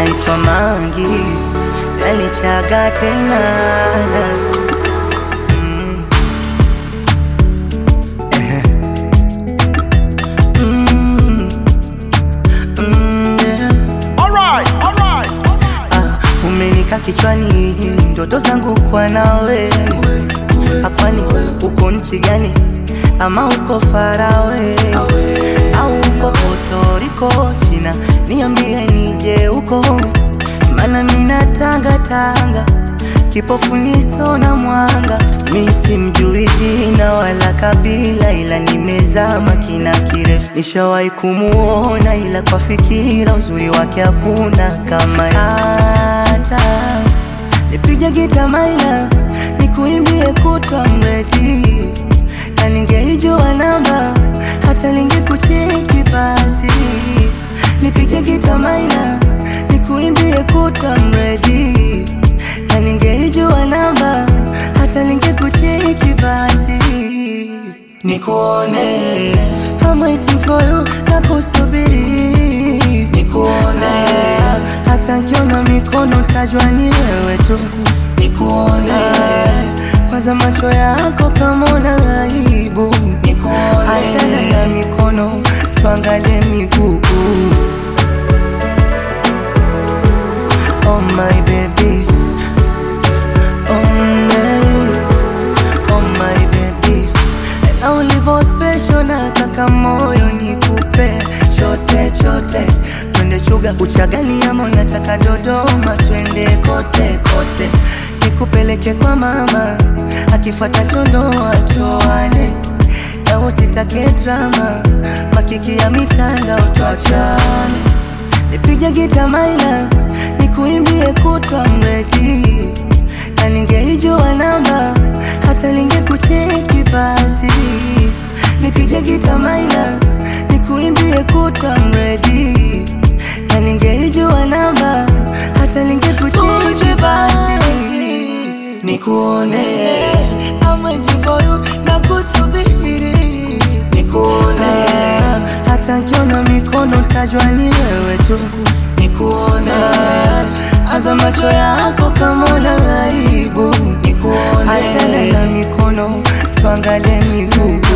naitwa Mangi, yanichaga tena Mm. Ehe. Mm. Mm, yeah. Alright, alright, alright. Ah, umenika kichwani ndoto zangu kwa nawe akwani uko nchi gani ama uko farawe au uko Puerto China niambie nije huko mana mina tanga tanga kipofu niso na mwanga mi simjui jina wala kabila ila nimezama kina kirefu nishawahi kumuona ila kwa fikira uzuri wake hakuna kama hata nipige gita maina nikuimbie kutwa mredi na ningeijua namba hata ningekucheki basi nipige gita maina nikuimbie kutwa mredi na ningeijua namba hata ningekucheki basi nikuone I'm waiting for you nakusubiri nikuone hata nkiona mikono tajwa ni wewe tu nikuone kwanza macho yako kama una aibu nikuone achana na mikono tuangalie miguu Oh my baby Oh my Oh my baby na ulivyo special na kaka moyo nikupe chote chote twende chuga uchagani ama unataka Dodoma twende kote kote nikupeleke kwa mama akifuata chondo atoane na usitake drama makiki ya mitandao tuachane nipige gita maina nikuimbie kutwa mredi na ningeijua namba hata ningekucheki basi nipige gita maina nikuimbie kutwa mredi na ningeijua namba hata ningekucheki basi nikuone amajivoyo na kusubiri nikuone hata nkiona mikono tajwa ni wewe tu nikuone hata macho yako kama una aibu nikuone achana na mikono tuangalie miguu